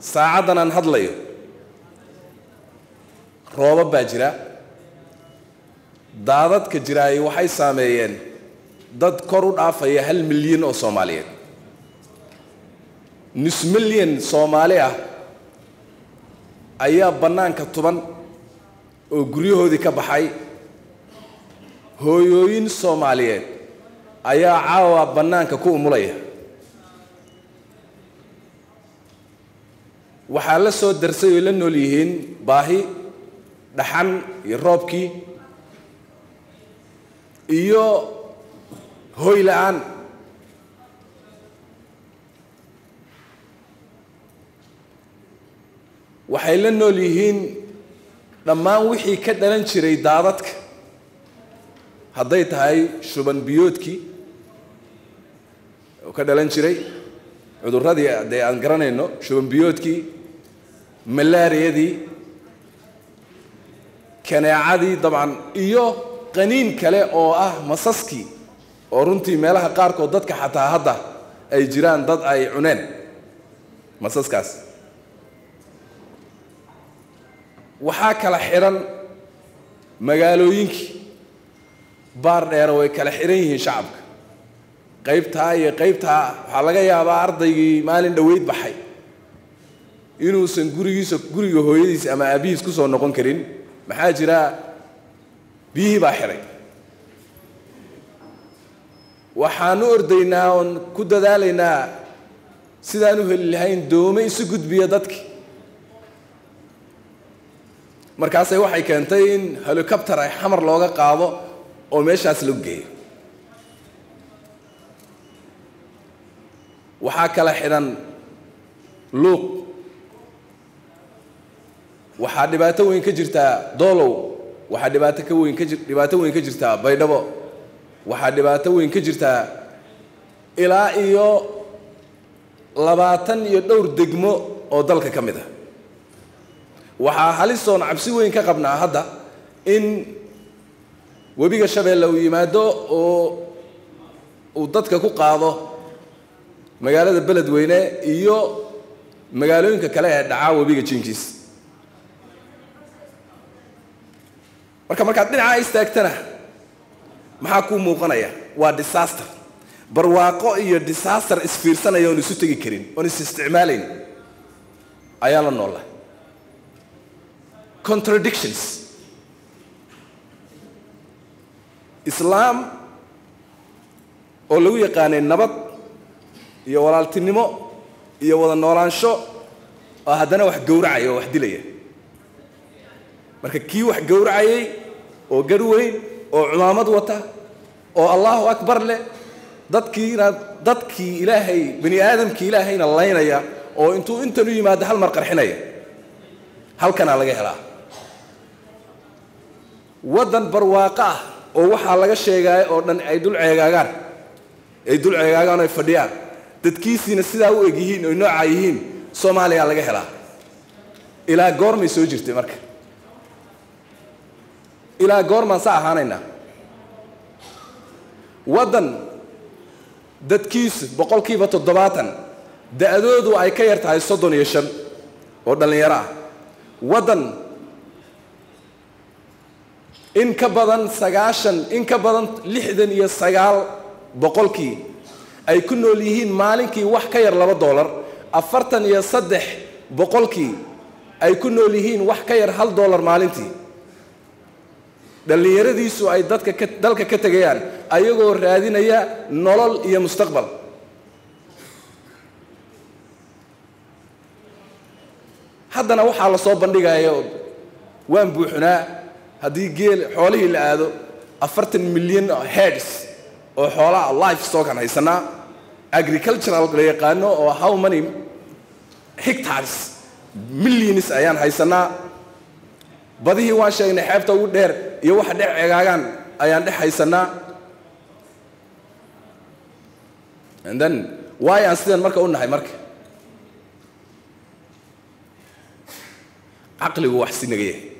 saacaddan aan hadlayo roobab baa jira daadadka jiraay waxay saameeyeen dad kor u dhaafaya hal milyan oo soomaaliyeed nus milyan soomaali ah ayaa bannaanka tuban oo guryahoodii ka baxay hooyooyin soomaaliyeed ayaa caawa bannaanka ku umulaya waxaa la soo darsay oy la nool yihiin baahi dhaxan iyo roobkii iyo hoy la-aan waxay la nool yihiin dhammaan wixii ka dhalan jiray daadadka hadday tahay shuban biyoodkii oo ka dhalan jiray cudurradii dee aan garanayno shuban biyoodkii malaariyadii kaneecadii dabcan iyo qaniin kale oo ah masaskii oo runtii meelaha qaarkood dadka xataa hadda ay jiraan dad ay cuneen masaskaas waxaa kala xidhan magaalooyinkii baar dheero way kala xidhan yihiin shacabka qaybtaa iyo qaybtaa waxaa laga yaabaa ardaygii maalin dhoweyd baxay inuusan gurigiisa guriga hooyadiis ama aabihiis ku soo noqon karin maxaa jira biyihii baa xidhay waxaan u ordaynaa oon ku dadaalaynaa sidaan u heli lahayn doome isu gudbiya dadkii markaasay waxay keentay in helicopter ay xamar looga qaado oo meeshaas lagu geeyo waxaa kala xidhan luuq waxaa dhibaato weyn ka jirtaa doolow waxaa dhibaato ka weyn ka ji dhibaato weyn ka jirtaa baydhabo waxaa dhibaato weyn ka jirtaa ilaa iyo labaatan iyo dhowr degmo oo dalka ka mid ah waxaa halisoon cabsi weyn ka qabnaa hadda in webiga shabeelle uu yimaado oo uu dadka ku qaado magaalada beledweyne iyo magaalooyinka kale ee dhacaa webiga jinkiis marka markaad dhinaca istaagtana maxaa kuu muuqanaya waa disaster barwaaqo iyo disaster isfiirsanaya oon isu tegi karin oon is isticmaalayn ayaa la noola contradictions islaam oo lagu yaqaanay nabad iyo walaaltinimo iyo wada noolaansho oo haddana wax gowracaya oo wax dilaya marka kii wax gowracayay oo garh weyn oo cumaamad wata oo allahu akbar leh dadkiina dadkii ilaahay bani aadamkii ilaahayna laynaya oo intuu intan u yimaado hal mar qarxinaya halkanaa laga helaa waddan barwaaqo ah oo waxaa laga sheegaya oo dhan ay dul ceegaagaan ay dul ceegaagaan oo ay fadhiyaan dadkiisiina sidaa u eg yihiin oy noocaa yihiin soomaaliyaa laga helaa ilaa goormay soo jirtay marka ilaa goormaan sa ahaanaynaa waddan dadkiisu boqolkiiba toddobaatan da-doodu ay ka yar tahay soddon iyo shan oo dhallinyaro ah waddan in ka badan sagaashan in ka badan lixdan iyo sagaal boqolkii ay ku nool yihiin maalinkii wax ka yar laba dollar afartan iyo saddex boqolkii ay ku nool yihiin wax ka yar hal dollar maalintii dhallinyaradiisu ay dadka ka dalka ka tegayaan ayagoo raadinaya nolol iyo mustaqbal haddana waxaa la soo bandhigayo waan buuxnaa haddii geel xoolihii la aado afartan milyan heads oo xoolaha life stockan haysanaa agricultural la yaqaano oo how many hectares millions ayaan haysanaa badihii waan sheegnay xeebta ugu dheer iyo waxa dhex ceegaagaan ayaan dhex haysanaa and then waay aan sidan marka u nahay marka caqligu wax si naga yahay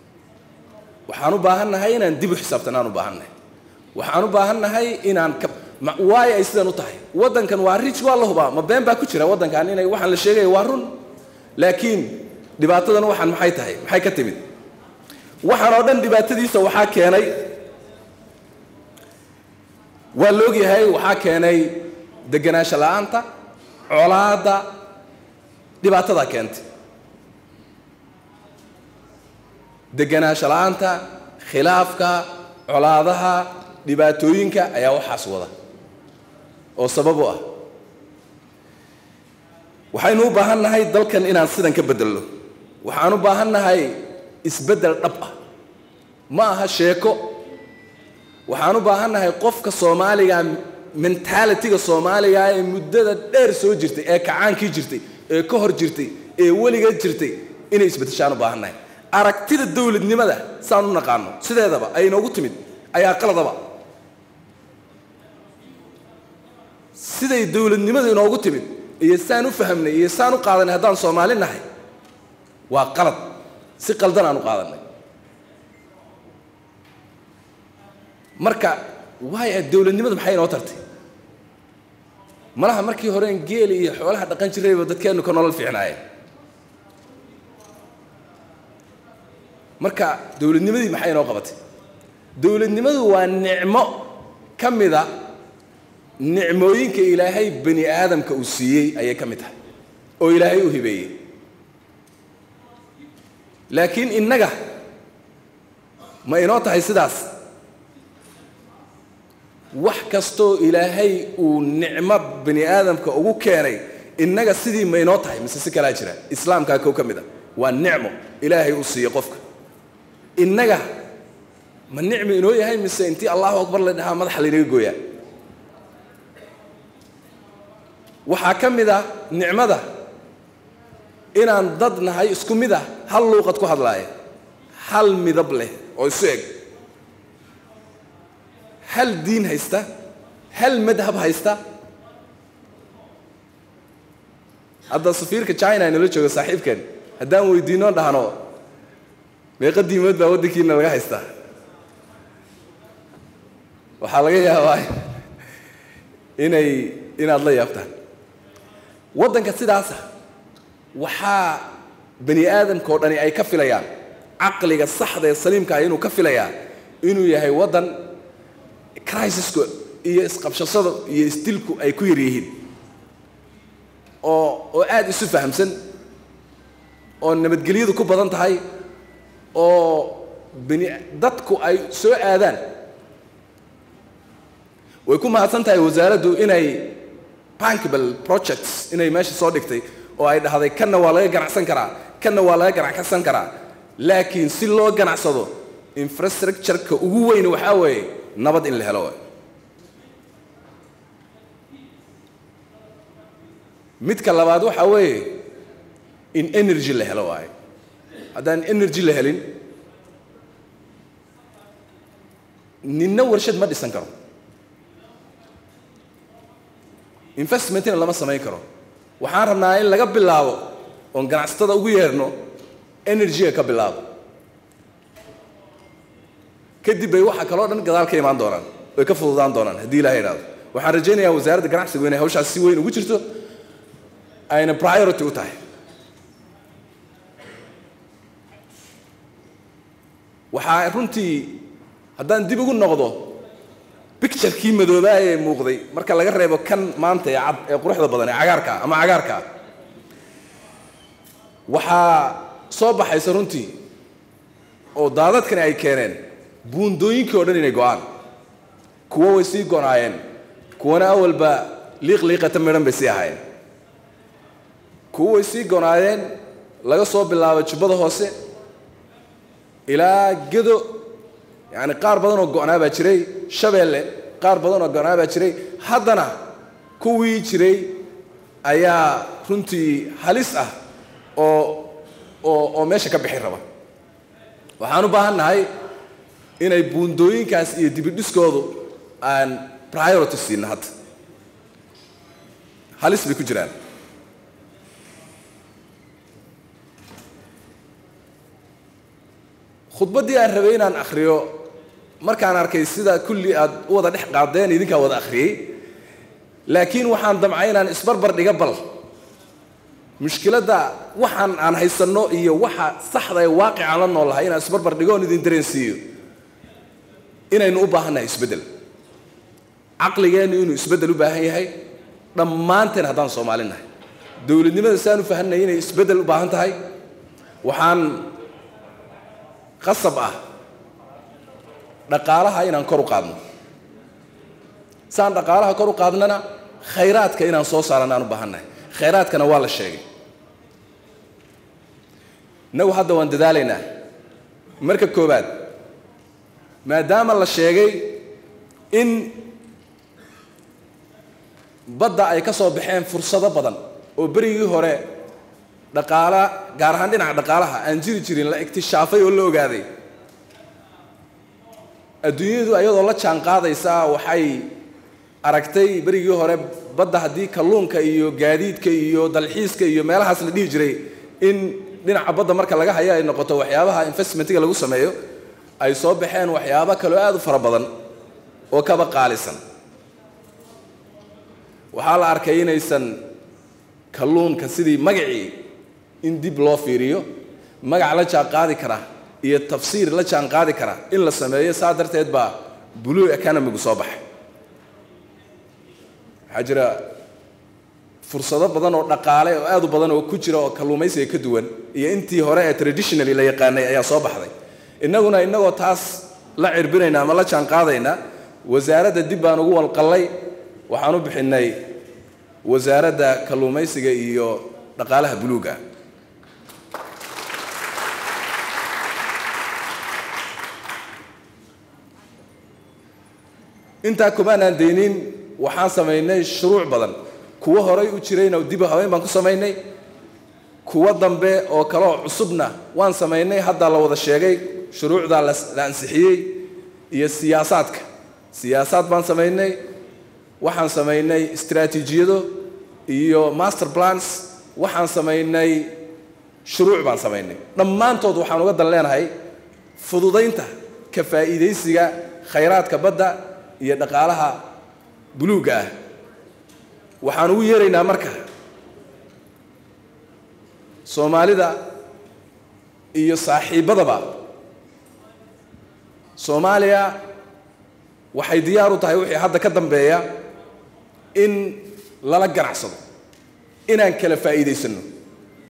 waxaan u baahan nahay inaan dib u xisaabtanaan u baahan nahay waxaan u baahan nahay inaan ka ma- waayo ay sidan u tahay waddankan waa rich waa la hubaa ma been baa ku jira waddankan inay waxaan la sheegaya waa run laakiin dhibaatadan waxaan maxay tahay maxay ka timid waxaan oo dhan dhibaatadiisa waxaa keenay waa la ogyahay waxaa keenay deganaansho la'aanta colaadda dhibaatadaa keentay deganaansho la'aanta khilaafka colaadaha dhibaatooyinka ayaa waxaas wada oo sabab u ah waxaynu u baahan nahay dalkan inaan sidan ka bedelno waxaan u baahan nahay isbeddel dhab ah ma aha sheeko waxaan u baahan nahay qofka soomaaliga mentalitiga soomaaliga ee muddada dheer soo jirtay ee kacaankii jirtay ee ka hor jirtay ee weligeed jirtay inay isbeddeshaan u baahan nahay aragtida dowladnimada saan u naqaano sideedaba ay inoogu timid ayaa qaladaba siday dowladnimadu inoogu timid iyo saan u fahamnay iyo saan u qaadanay haddaan soomaali nahay waa qalad si qaldan aan u qaadanay marka waay dowladnimadu maxay inoo tartay malaha markii horeen geeli iyo xoolaha dhaqan jirayba dadkeennu ka nolol fiicnaayeen marka dowladnimadii maxay inoo qabatay dowladnimadu waa nicmo ka mida nicmooyinka ilaahay bani aadamka uu siiyey ayay ka mid tahay oo ilaahay u hibeeyey laakiin innaga ma inoo tahay sidaas wax kastoo ilaahay uu nicmo bani aadamka ugu keenay innaga sidii ma inoo tahay mise si kalaa jira islaamkaa kow ka mid a waa nicmo ilaahay uu siiyey qofka innaga ma nicmi inoo yahay mise intii allahu akbar la dhahaa madaxa laynaga gooyaa waxaa ka mid ah nicmada inaan dad nahay isku mid ah hal luuqad ku hadlaaya hal midab leh oo isu eg hal diin haysta hal madhab haysta hadda safiirka china inala jooga saaxiibkeen haddaan weydiino dhahno meeqa diimood baa waddankiina laga haystaa waxaa laga yaabaa inay inaad la yaabtaan waddanka sidaasa waxaa bani aadamka oo dhani ay ka filayaan caqliga saxda ee saliimka ah inuu ka filayaa inuu yahay waddan crisiska iyo isqabshasada iyo isdilku ay ku yar yihiin oo oo aada isu fahamsan oo nabadgelyadu ku badan tahay oo bani dadku ay soo aadaan way ku mahadsan tahay wasaaraddu inay bankable projects inay meesha soo dhigtay oo ay dhahday kanna waa laga ganacsan karaa kanna waa laga ganacsan karaa laakiin si loo ganacsado infrastructure-ka ugu weyn waxaa weeye nabad in la helo waay midka labaad waxaa weeye in energy la helo waaye haddaan energy la helin ninna warshad ma dhisan karo investmentina lama samayn karo waxaan rabnaa in laga bilaabo oon ganacsatada ugu yeerno energy-ga ka bilaabo kadib bay waxa kaloo dhan gadaal ka imaan doonaan way ka fududaan doonaan haddii ilaha idhaado waxaan rajaynayaa wasaaradda ganacsigu inay hawshaas si weyn ugu jirto ayna priority u tahay waxaa runtii haddaan dib ugu noqdo bicturekii madoobaa ee muuqday marka laga reebo kan maanta ee cad ee quruxda badan ee cagaarkaa ama cagaarkaa waxaa soo baxaysa runtii oo daadadkani ay keeneen buundooyinkii o dhan inay go-aan kuwo way sii gonaayeen kuwana awalba liiqliiqata midhan bay sii ahaayeen kuwo way sii gonaayeen laga soo bilaabo jubbada hoose ilaa gedo yacani qaar badan oo go-naa baa jiray shabeelle qaar badan oo go-naa baa jiray haddana kuwii jiray ayaa runtii halis ah oo oo oo meesha ka bixi raba waxaan u baahan nahay inay buundooyinkaas iyo dibidhiskoodu aan priority siina hadda halis bay ku jiraan khudbaddii aan rabay inaan akhriyo markaan arkay sida kulli aad u wada dhex qaadeen idinkaa wada akhriyey laakiin waxaan damcay inaan isbarbar dhiga bal mushkiladda waxaan aan haysanno iyo waxa saxda ee waaqicaan la noolahay inaan isbarbar dhigo oon idin dareensiiyo inaynu u baahannahay isbeddel caqligeennu inuu isbeddel u baahan yahay dhammaanteen haddaan soomaali nahay dowladnimada saan u fahanay inay isbeddel u baahan tahay waxaan qasab ah dhaqaalaha inaan kor u qaadno saan dhaqaalaha kor u qaadnana khayraadka inaan soo saarana aan u baahannahay khayraadkana waa la sheegay inagu hadda waan dadaalaynaa marka koowaad maadaama la sheegay in badda ay ka soo baxeen fursado badan oo berigii hore dhaqaala gaar ahaan dhinaca dhaqaalaha aan jiri jirin la iktishaafay oo la ogaaday adduunyadu ayadoo la jaan qaadaysa waxay aragtay berigii hore badda haddii kalluunka iyo gaadiidka iyo dalxiiska iyo meelahaas la dhihi jiray in dhinaca badda marka laga hayo ay noqoto waxyaabaha investmentiga lagu sameeyo ay soo baxeen waxyaabo kaloo aada u fara badan oo kaba qaalisan waxaa la arkay inaysan kalluunka sidii magacii in dib loo fiiriyo magac la jaan qaadi kara iyo tafsiir la jaan qaadi kara in la sameeyo saa darteed baa blue economigu soo baxay waxaa jira fursado badan oo dhaqaale oo aad u badan oo ku jira oo kalluumaysiga ka duwan iyo intii hore ee traditionally la yaqaanay ayaa soo baxday innaguna innagoo taas la cirbinayna ama la jaan qaadayna wasaaradda dib baan ugu walqallay waxaan u bixinnay wasaaradda kalluumaysiga iyo dhaqaalaha buluuga intaa kumaanaan daynin waxaan samaynay shuruuc badan kuwo horay u jirayna dibu habeyn baan ku samaynay kuwo dambe oo kaleoo cusubna waan samaynay hadda la wada sheegay shuruucdaa la ansixiyey iyo siyaasaadka siyaasaad baan samaynay waxaan samaynay istraatiijiyado iyo master plans waxaan samaynay shuruuc baan samaynay dhammaantood waxaan uga dan leenahay fududaynta ka faa'iidaysiga khayraadka badda iyo dhaqaalaha buluugga ah waxaan ugu yeeraynaa marka soomaalida iyo saaxiibbadaba soomaaliya waxay diyaar u tahay wixii hadda ka dambeeya in lala ganacsado inaan kala faa'iidaysanno